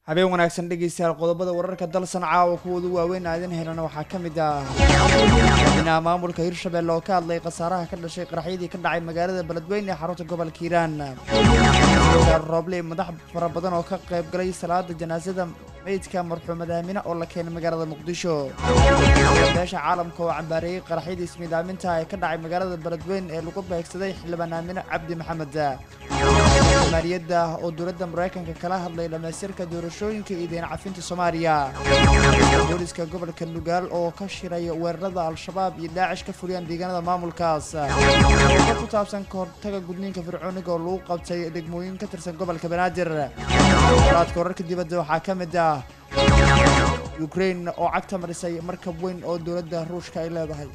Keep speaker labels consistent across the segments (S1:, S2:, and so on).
S1: habeen wanaagsan dhegeystayaal qodobada wararka dalsan caawa kuwoodu waaweyn aadin helana waxaa ka mid ah madaxweynaha maamulka hirshabelle oo ka hadlay khasaaraha ka dhashay qaraxyadii ka dhacay magaalada beledweyne ee xarunta gobolka hiiraan rooble madax fara badan oo ka qayb galay salaada janaasada meydka marxuumad aamine oo la keenay magaalada muqdisho beesha caalamka oo cambaareeyey qaraxyadii ismiidaaminta ee ka dhacay magaalada beledweyne ee lagu beegsaday xildhibaan aamine cabdi maxamed maaliyadda oo dowladda maraykanka kala hadlay dhamaystirka doorashooyinka iyo deen cafinta soomaaliya booliska gobolka nugaal oo ka shiray weerarada al-shabaab iyo daacish ka fuliyaan deegaanada maamulkaas ka ku taabsan kahortaga gudniinka fircooniga oo lagu qabtay degmooyin ka tirsan gobolka banaadir waraadka wararka dibadda waxaa ka mid ah ukrain oo cagta marisay markab weyn oo dowladda ruushka ay leedahay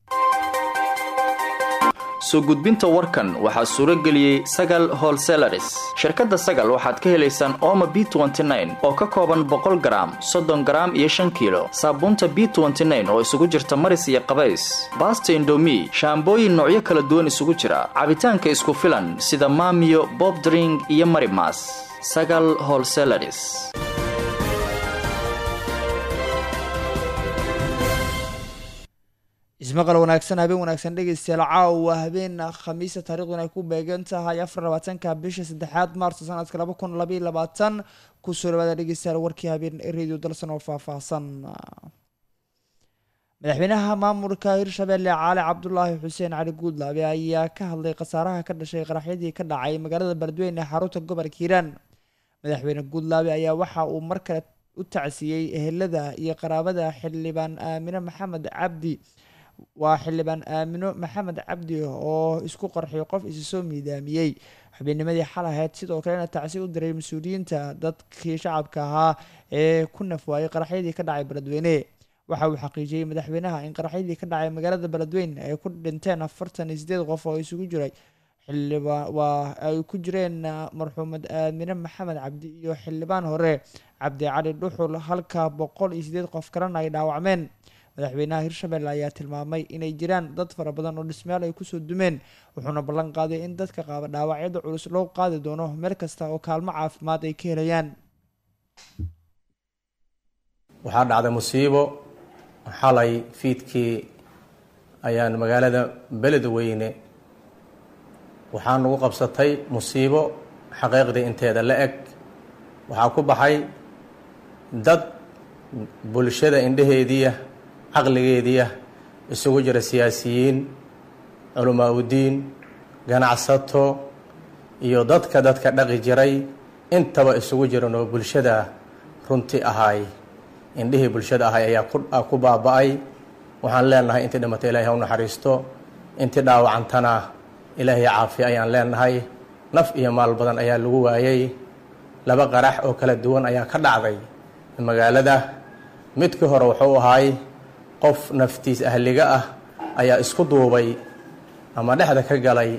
S2: soo gudbinta warkan waxaa suuro geliyey sagal holselaris shirkadda sagal waxaad ka helaysaan ooma b oo ka kooban boqol garaam soddon garaam iyo shan kiilo saabuunta b oo isugu jirta maris iyo qabays baasta indomi shaambooyin noocyo kala duwan isugu jira cabitaanka isku filan sida maamiyo bobdring iyo marimas sagal holselaris
S1: ismaqal wanaagsan habeen wanaagsan dhegeystayaal caawa habeen khamiisa taariikhduna ay ku beegan tahay afar labaatanka bisha saddexaad maarso sanadka laba kun labaiyo labaatan kusoo dhawaada dhegeystayaal warkii habeen radio dalsan oo faahfaahsan madaxweynaha maamulka hirshabelle caali cabdulaahi xuseen cali guudlaabe ayaa ka hadlay khasaaraha ka dhashay qaraxyadii ka dhacay magaalada beledweyne ee xarunta gobolka hiiraan madaxweyne guudlaabe ayaa waxa uu mar kale u tacsiiyey ehelada iyo qaraabada xildhibaan aamine maxamed cabdi waa xildhibaan aamino maxamed cabdi oo isku qarxiyo qof isi soo miidaamiyey xubinnimadii xal ahayd sidoo kalena tacsi u diray mas-uuliyiinta dadkii shacabka ahaa ee ku nafwaayay qaraxyadii ka dhacay beledweyne waxa uu xaqiijiyey madaxweynaha in qaraxyadii ka dhacay magaalada beledweyne ay ku dhinteen afartan iyo sideed qof oo isugu jiray xildhibaan waa ay ku jireen marxuumad aamine maxamed cabdi iyo xildhibaan hore cabdi cali dhuxul halka boqol iyo sideed qof kalena ay dhaawacmeen madaxweynaha hirshabelle ayaa tilmaamay inay jiraan dad fara badan oo dhismayaal ay kusoo dumeen wuxuuna ballan qaaday in dadka qaaba dhaawacyada culus loo qaadi doono meel kasta oo kaalmo caafimaad ay ka helayaan
S3: waxaa dhacday musiibo xalay fiidkii ayaan magaalada beledweyne waxaa nagu qabsatay musiibo xaqiiqdii inteeda la eg waxaa ku baxay dad bulshada indhaheediia caqligeediia isugu jira siyaasiyiin culamaa udiin ganacsato iyo dadka dadka dhaqi jiray intaba isugu jiran oo bulshada runti ahay indhihii bulshada ahay ayaa ku baaba-ay waxaan leenahay intii dhimatay ilaahay ha u naxariisto intii dhaawacantana ilaahay caafiya ayaan leenahay naf iyo maal badan ayaa lagu waayay laba qarax oo kala duwan ayaa ka dhacday magaalada midkii hore wuxuu ahaay qof naftiis ahliga ah ayaa isku duubay ama dhexda ka galay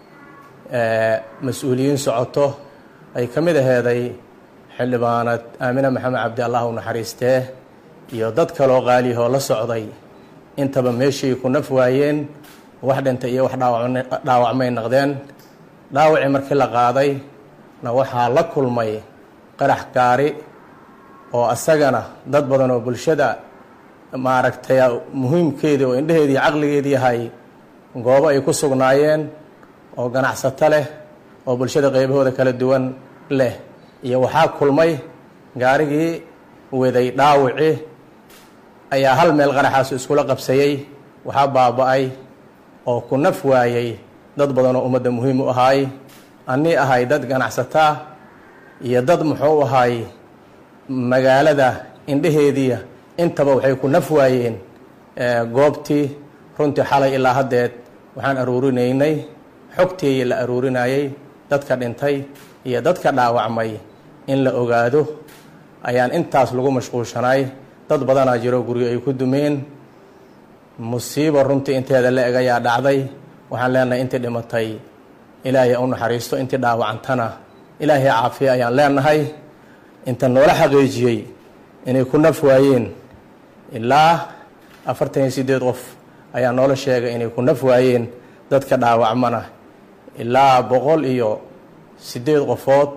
S3: mas-uuliyiin socoto ay ka mid aheeday xildhibaanad aamine maxamed cabdi allah u naxariistee iyo dad kaloo qaaliyahoo la socday intaba meeshay ku naf waayeen wax dhintay iyo wax dhaawacmay naqdeen dhaawacii markii la qaaday na waxaa la kulmay qarax gaari oo asagana dad badan oo bulshada maaragtay muhiimkeedii oo indheheedii caqligeedii yahay goobo ay ku sugnaayeen oo ganacsato leh oo bulshada qeybahooda kala duwan leh iyo waxaa kulmay gaarigii waday dhaawici ayaa hal meel qaraxaasu iskula qabsayey waxaa baaba-ay oo ku naf waayey dad badan oo ummadda muhiim u ahaay annii ahay dad ganacsataa iyo dad muxuu ahaay magaalada indheheediia intaba waxay ku naf waayeen goobtii runtii xalay ilaa haddeed waxaan aruurinaynay xogtii la aruurinayay dadka dhintay iyo dadka dhaawacmay in la ogaado ayaan intaas lagu mashquulshanay dad badanaa jiro guryo ay ku dumeen musiibo runtii inteeda la eg ayaa dhacday waxaan leenahay intii dhimatay ilaahay u naxariisto intii dhaawacantana ilaahay caafiya ayaan leenahay inta noola xaqiijiyey inay ku naf waayeen ilaa afartan iyo sideed qof ayaa noola sheegay inay ku naf waayeen dadka dhaawacmana ilaa boqol iyo sideed qofood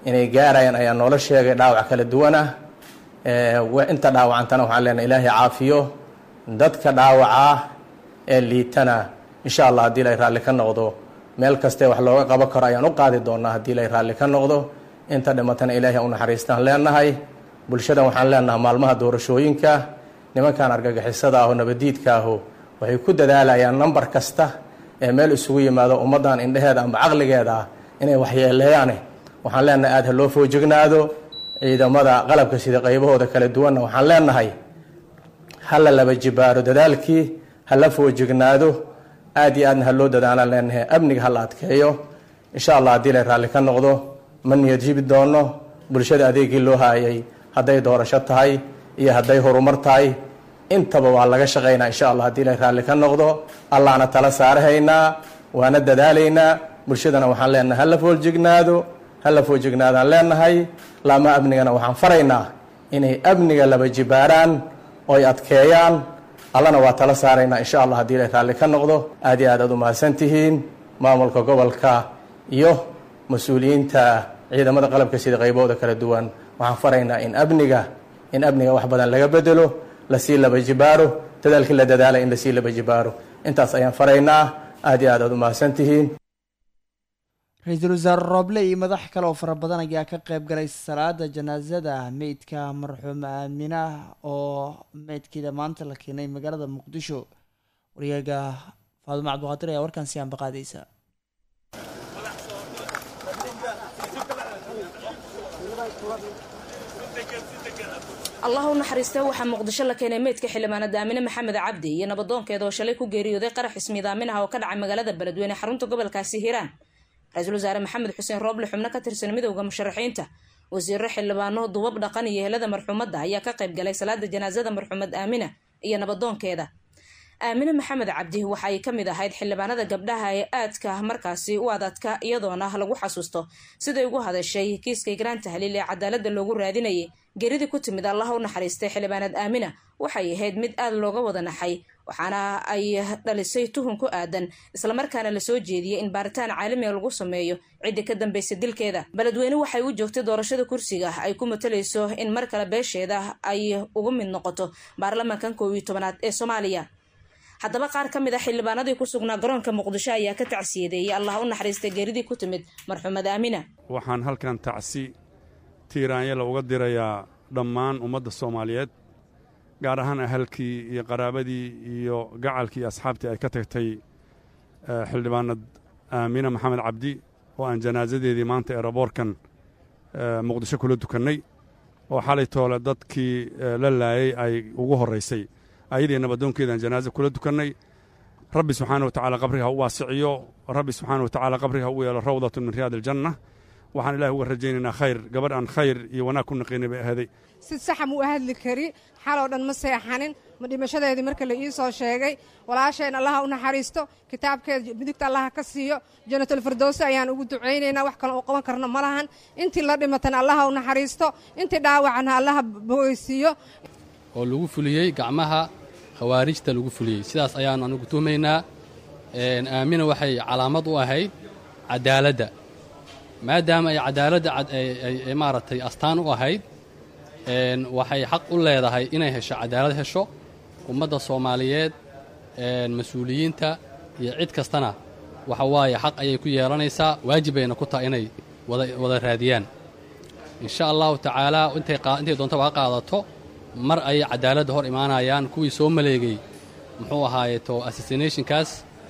S3: inay gaarayaan ayaa noola sheegay dhaawac kala duwan ah inta dhaawacantana waxaan leenahay ilaahay caafiyo dadka dhaawaca ee liitana insha allah haddii lay raalli ka noqdo meel kastee wax looga qaban karo ayaan u qaadi doonaa haddii lay raalli ka noqdo inta dhimatana ilaahay u naxariistaan leenahay bulshadan waxaan leenahay maalmaha doorashooyinka nimankan argagixisada aho nabadiidka aho waxay ku dadaalayaan nambar kasta ee meel isugu yimaado ummaddan indheheeda amba caqligeeda ah inay waxyeeleeyaane waxaan leenahay aada ha loo foojignaado ciidamada qalabka sida qaybahooda kala duwanna waxaan leenahay ha la laba jibaaro dadaalkii ha la foojignaado aada iyo aadna ha loo dadaalaan leenahay amniga ha la adkeeyo insha allah haddii lay raalli ka noqdo ma niyad jibi doono bulshada adeegii loo haayay hadday doorasho tahay iyo hadday horumar tahay intaba waa laga shaqaynaa insha allah haddii lay raalli ka noqdo allahna tala saarahaynaa waana dadaalaynaa bulshadana waxaan leenahay hala foojignaado hala foojignaadaan leenahay laama amnigana waxaan faraynaa inay amniga laba jibaaraan oy adkeeyaan allana waa tala saaraynaa insha allah haddii lay raalli ka noqdo aad iyo aad aad u mahadsan tihiin maamulka gobolka iyo mas-uuliyiinta ciidamada qalabka sida qaybahooda kala duwan waxaan faraynaa in amniga in amniga wax badan laga bedelo lasii laba jibaaro dadaalkii la dadaala in lasii laba jibaaro intaas ayaan faraynaa aad iyo aad aad u mahadsan tihiin
S1: ra-iisul wasaare rooble iyo madax kale oo fara badan ayaa ka qeyb galay salaada janaasada meydka marxuum aamina oo meydkeeda maanta la keenay magaalada muqdisho waryaga faadumo cabdiqaadir ayaa warkan si aanba qaadaysa
S4: allah u naxariistee waxaa muqdisho la keenay meydka xildhibaanada aamine maxamed cabdi iyo nabadoonkeeda oo shalay ku geeriyooday qarax ismiidaamin ah oo ka dhacay magaalada beledweyne xarunta gobolkaasi hiiraan ra-iisul wasaare maxamed xuseen rooble xubno ka tirsan midowda musharaxiinta wasiiro xildhibaano dubab dhaqan iyo helada marxuumadda ayaa ka qayb galay salaada janaasada marxuumad aamina iyo nabadoonkeeda aamine maxamed cabdi waxa ay ka mid ahayd xildhibaanada gabdhaha ee aadka markaasi u adadka iyadoona lagu xasuusto siday ugu hadashay kiiska igraan tahliil ee cadaalada loogu raadinayay geeridii ku timid allaha u naxariistay xildhibaanad aamina waxay ahayd mid aad looga wada naxay waxaana ay dhalisay tuhun ku aadan islamarkaana lasoo jeediyey in baaritaan caalamiga lagu sameeyo ciddii ka dambeysay dilkeeda beledweyne waxay u joogtay doorashada kursiga ay ku matalayso in mar kale beesheeda ay ugu mid noqoto baarlamaankan koob iyo tobanaad ee soomaaliya haddaba qaar ka mid a xildhibaanadii ku sugnaa garoonka muqdisho ayaa ka tacsiyadeeyay allah u naxariistay geeridii ku timid marxuumad aamina
S5: waxaan halkan tacsi tiiraanyala uga dirayaa dhammaan ummadda soomaaliyeed gaar ahaan ahalkii iyo qaraabadii iyo gacalkii iyo asxaabtii ay ka tagtay xildhibaanad aamina maxamed cabdi oo aan janaasadeedii maanta eeraboorkan muqdisho kula dukannay oo xalay toole dadkii la laayay ay ugu horraysay ayadii nabadoonkeedaan janaaza kula dukannay rabbi subxaana wa tacaala qabriga ha u waasiciyo rabbi subxaana wa tacaala qabriga ha u yeelo rawdatun min riyaad aljanna waxaan ilahi uga rajaynaynaa khayr gabadh aan khayr iyo wanaag ku naqinay bay ahaday
S6: si saxa mu u hadli kari xaloo dhan ma seexanin ma dhimashadeedii marka la ii soo sheegay walaasheen allaha u naxariisto kitaabkeeda midigta allaha ka siiyo janatulfirdowsi ayaan ugu ducaynaynaa wax kale oo qaban karno ma lahan intii la dhimatana allaha u naxariisto intii dhaawacana allaha bogeysiiyo
S7: oo lagu fuliyey gacmaha khawaarijta lagu fuliyey sidaas ayaannu anigu tuhmaynaa aamina waxay calaamad u ahayd cadaaladda maadaama ay cadaaladda ay maaragtay astaan u ahayd waxay xaq u leedahay inay hesho cadaalad hesho ummadda soomaaliyeed mas-uuliyiinta iyo cid kastana waxa waaye xaq ayay ku yeelanaysaa waajibayna ku tahay inay wada raadiyaan insha allahu tacaalaa intay doontaba ha qaadato mar ayay cadaaladda hor imaanayaan kuwii soo maleegay muxuu ahaaye to assassinationkaas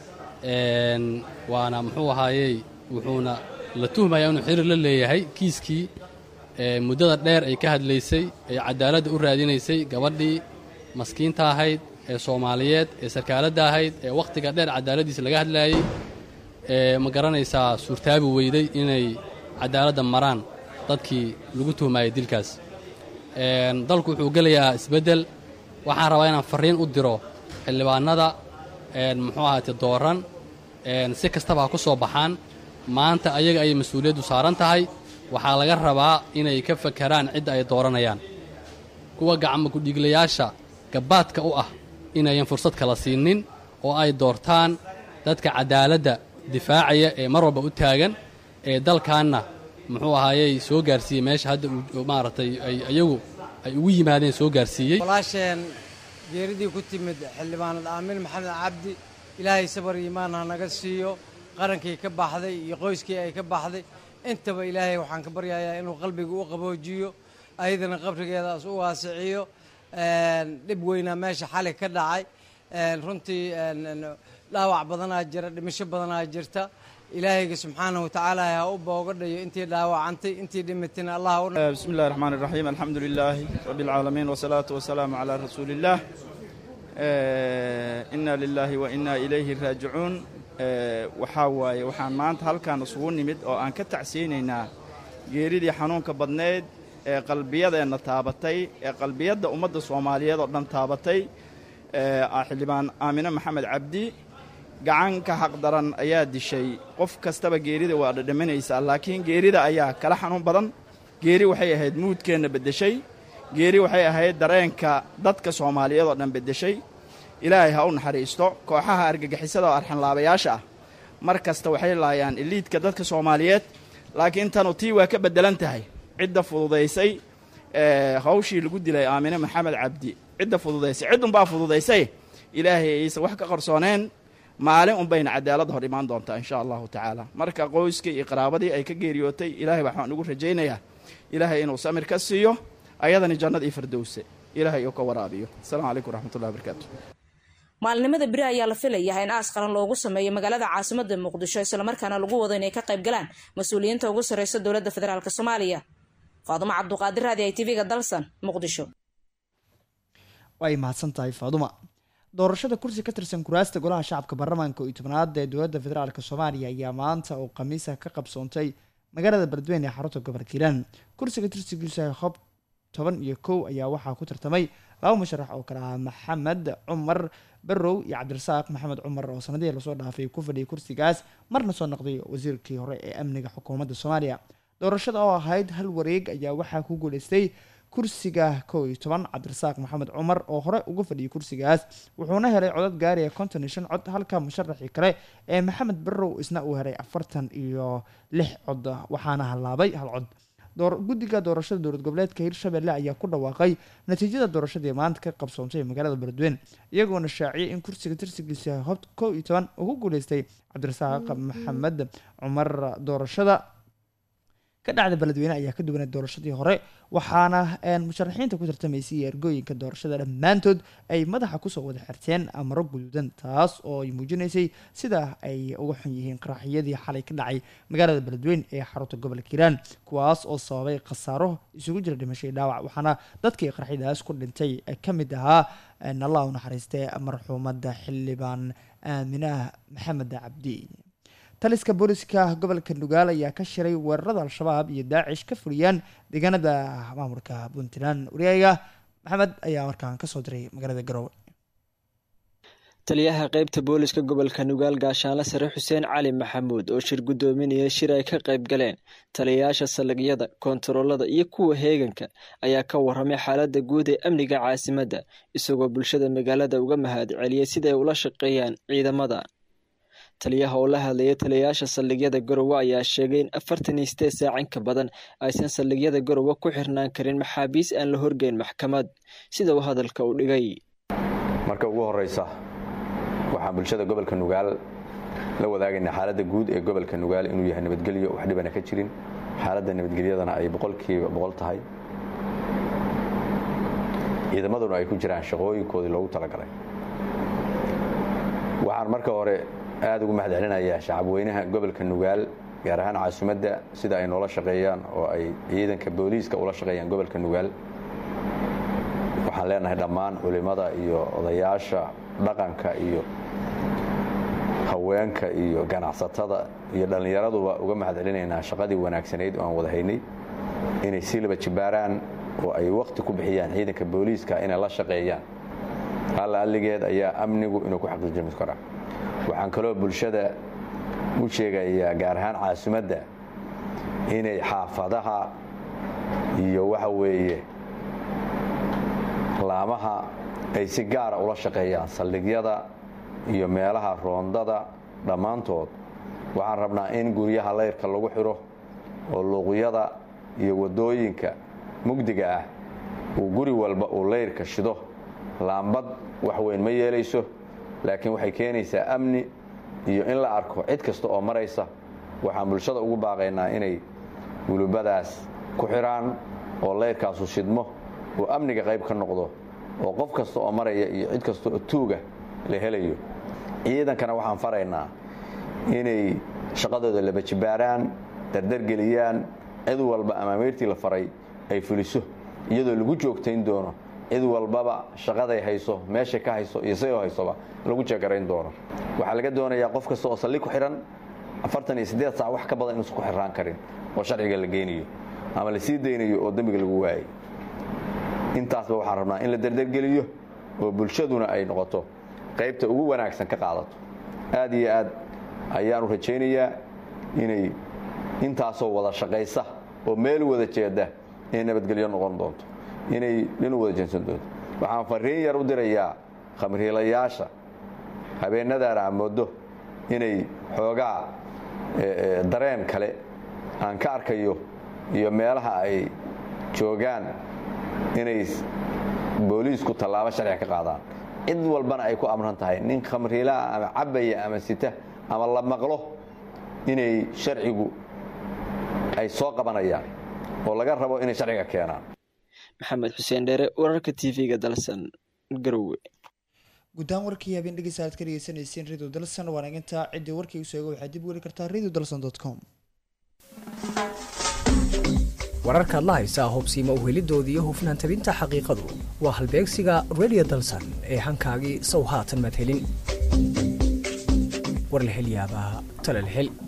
S7: waana muxuu ahaayey wuxuuna la tuhmayaa inuu xiriir la leeyahay kiiskii muddada dheer ay ka hadlaysay ee cadaaladda u raadinaysay gabadhii maskiinta ahayd ee soomaaliyeed ee sarkaaladda ahayd ee wakhtiga dheer cadaaladdiisa laga hadlaayey ee ma garanaysaa suurtaabi weyday inay cadaaladda maraan dadkii lagu tuhmaayay dilkaas dalku wuxuu gelayaa isbeddel waxaan rabaa inaan farriin u diro xildhibaanada muxuu ahaate dooran si kastaba ha ku soo baxaan maanta ayaga ayay mas-uuliyaddu saaran tahay waxaa laga rabaa inay ka fakaraan cidda ay dooranayaan kuwa gacmo kudhiiglayaasha gabbaadka u ah inayan fursad kala siinin oo ay doortaan dadka cadaaladda difaacaya ee mar walba u taagan ee dalkaanna muxuu ahaayey soo gaarsiiyey meesha hadda uu maaragtay ay iyagu ay ugu yimaadeen soo gaarsiiyey
S8: walaasheen geeridii ku timid xildhibaanad aamin maxamed cabdi ilaahay sabar iimaan ha naga siiyo qarankii ka baxday iyo qoyskii ay ka baxday intaba ilaahay waxaan ka baryayaa inuu qalbiga u qaboojiyo ayadana qabrigeedaas u waasiciyo dhib weynaa meesha xali ka dhacay runtii dhaawac badanaa jira dhimasho badanaa jirta ilaahayga subxaanahu watacaala ha u boogadhayo intii dhaawacantay intii dhimatayna allah
S9: bismi illahi raxmaan iraxiim alxamdu lilaahi rabbi alcaalamiin wasalaatu wasalaamu calaa rasuuli illaah inna lilaahi wa inna ilayhi raajicuun waxaa waaye waxaan maanta halkaan isugu nimid oo aan ka tacsiyeynaynaa geeridii xanuunka badneyd ee qalbiyadeenna taabatay ee qalbiyadda ummadda soomaaliyeed oo dhan taabatay xildhibaan aamine maxamed cabdi gacanka xaqdaran ayaa dishay qof kastaba geerida waa dhadhaminaysaa laakiin geerida ayaa kala xanuun badan geeri waxay ahayd muudkeenna beddeshay geeri waxay ahayd dareenka dadka soomaaliyeed oo dhan beddeshay ilaahay ha u naxariisto kooxaha argagixisada oo arxanlaabayaasha ah mar kasta waxay laayaan iliidka dadka soomaaliyeed laakiin tanu tii waa ka beddelan tahay cidda fududaysay hawshii lagu dilay aamine maxamed cabdi cidda fududaysay ciddunbaa fududaysay ilaahay aysan wax ka qarsooneen maalin unbayna cadaaladda hor imaan doontaa insha allahu tacaala marka qoyskii iyo qaraabadii ay ka geeriyootay ilaahay waxaan ugu rajaynayaa ilaahay inuu samir ka siiyo ayadani jannad iyo firdowse ilaahay uu ka waraabiyo asalamu calaykum waraxmatullahi wabarakaatu
S4: maalnimada beri ayaa la filayaha in aas qaran loogu sameeyo magaalada caasimada muqdisho islamarkaana lagu wado inay ka qayb galaan mas-uuliyiinta ugu sarreysa dowladda federaalk soomaaliya faadumo cabduqaadir raadi i tv-ga dalsan muqdisho
S1: way mahadsan tahay faaduma doorashada kursi ka tirsan kuraasta golaha shacabka baarlamaanka iyo tobnaad ee dowladda federaalk soomaaliya ayaa maanta oo khamiisa ka qabsoontay magaalada beledweyne ee xarunta gobolka hiiraan kursiga tirsigiisa hob toban iyo kow ayaa waxaa ku tartamay laba musharax oo kale ah maxamed cumar barow iyo cabdirasaaq maxamed cumar oo sanadihii lasoo dhaafay ku fadhiyay kursigaas marna soo noqday wasiirkii hore ee amniga xukuumadda soomaaliya doorashada oo ahayd hal wareeg ayaa waxaa ku guuleystay kursiga kow iyo toban cabdirasaaq maxamed cumar oo hore uga fadhiyay kursigaas wuxuuna helay codad gaaraya konton iyo shan cod halka musharaxii kale ee maxamed barow isna uu helay afartan iyo lix cod waxaana halaabay hal cod guddiga doorashada dowlad goboleedka hirshabelle ayaa ku dhawaaqay natiijada doorashadii maanta ka qabsoontay magaalada beledweyne iyagoona shaaciyay in kursiga tirsigiisa hob kow iyo toban ugu guuleystay cabdirasaaq maxamed cumar doorashada ka dhacda beledweyne ayaa ka duwanay doorashadii hore waxaana musharaxiinta ku tartamaysay iyo ergooyinka doorashada dhammaantood ay madaxa kusoo wada xirteen amaro guduudan taas oo ay muujinaysay sida ay uga xun yihiin qaraxyadii xalay ka dhacay magaalada beledweyne ee xarunta gobolka hiiraan kuwaas oo sababay khasaaro isugu jira dhimashay dhaawac waxaana dadkii qaraxyadaas ku dhintay ka mid ahaa allah u naxariistay marxuumadda xildhibaan aaminah maxamed cabdi taliska booliska gobolka nugaal ayaa ka shiray weerarada al-shabaab iyo daacish ka fuliyaan deegaanada maamulka puntland wariyaaga maxamed ayaa markaan kasoo diray magaalada garowe
S10: taliyaha qeybta booliska gobolka nugaal gaashaanle sare xuseen cali maxamuud oo shir guddoominaya shir ay ka qayb galeen taliyayaasha saldhigyada koontaroolada iyo kuwa heeganka ayaa ka waramay xaaladda guud ee amniga caasimadda isagoo bulshada magaalada uga mahad celiyay siday ula shaqeeyaan ciidamada taliyaha oo la hadlayay taliyayaasha saldhigyada garowe ayaa sheegay in afartan iyo sideed saac in ka badan aysan saldhigyada garowe ku xirnaan karin maxaabiis aan la horgeyn maxkamad sida uu hadalka u dhigay
S11: marka ugu horeysa waxaan bulshada gobolka nugaal la wadaagaynaa xaaladda guud ee gobolka nugaal inuu yahay nabadgelyo wax dhibana ka jirin xaaladda nabadgelyadana ay boqolkiiba boqol tahay ciidamaduna ay ku jiraan shaqooyinkoodii loogu talagalay waxaan marka hore aada ugu mahad celinayaa shacabweynaha gobolka nugaal gaar ahaan caasimadda sida ay noola shaqeeyaan oo ay ciidanka booliiska ula shaqeeyaan gobolka nugaal waxaan leenahay dhammaan culimada iyo odayaasha dhaqanka iyo haweenka iyo ganacsatada iyo dhallinyaraduba uga mahad celinaynaa shaqadii wanaagsanayd oo aan wada haynay inay si laba jibaaraan oo ay wakhti ku bixiyaan ciidanka booliiska inay la shaqeeyaan alla alligeed ayaa amnigu inuu ku xaqiijimi karaa waxaan kaloo bulshada u sheegayaa gaar ahaan caasimadda inay xaafadaha iyo waxa weeye laamaha ay si gaara ula shaqeeyaan saldhigyada iyo meelaha roondada dhammaantood waxaan rabnaa in guryaha layrka lagu xidho oo luuqyada iyo waddooyinka mugdiga ah uu guri walba uu layrka shido laambad wax weyn ma yeelayso laakiin waxay keenaysaa amni iyo in la arko cid kasta oo maraysa waxaan bulshada ugu baaqaynaa inay gulubadaas ku xidhaan oo layrkaasu shidmo oo amniga qayb ka noqdo oo qof kasta oo maraya iyo cid kasta oo tuuga la helayo ciidankana waxaan faraynaa inay shaqadooda laba jibaaraan dardargeliyaan cid walba amaamiirtii la faray ay fuliso iyadoo lagu joogtayn doono cid walbaba shaqaday hayso meeshay ka hayso iyo siday haysoba lagu jeegarayn doono waxaa laga doonayaa qof kasta oo salli ku xidhan afartan iyo siddeed saac wax ka badan inuusan ku xirraan karin oo sharciga la geynayo ama la sii daynayo oo dembiga lagu waayay intaasba waxaan rabnaa in la dardargeliyo oo bulshaduna ay noqoto qaybta ugu wanaagsan ka qaadato aad iyo aad ayaanu rajaynayaa inay intaasoo wada shaqaysa oo meel wada jeeda inay nabadgelyo noqon doonto inay dhinu wada jeensan doonto waxaan fariin yar u dirayaa khamriilayaasha habeenadaan aan moodo inay xoogaa dareen kale aan ka arkayo iyo meelaha ay joogaan inay booliisku tallaabo sharciga ka qaadaan cid walbana ay ku amran tahay nin khamriilaa ama cabaya ama sita ama la maqlo inay sharcigu ay soo qabanayaan oo laga rabo inay sharciga keenaan
S10: maxamed xuseen dheere wararka tv-ga dalsan garowe
S1: guddaan warkii habeen dhegeysa aad ka dhegeysaneyseen radio dalsan waanaginta ciddii warkii usoo ega waxaad dib weli kartaa radio dalson com
S12: wararkaad la haysaa hubsiima uhelidooda iyo hufnaan tabinta xaqiiqadu waa halbeegsiga radio dalsan ee hankaagii sow haatan madhelin war la hel yaabaa tala la hel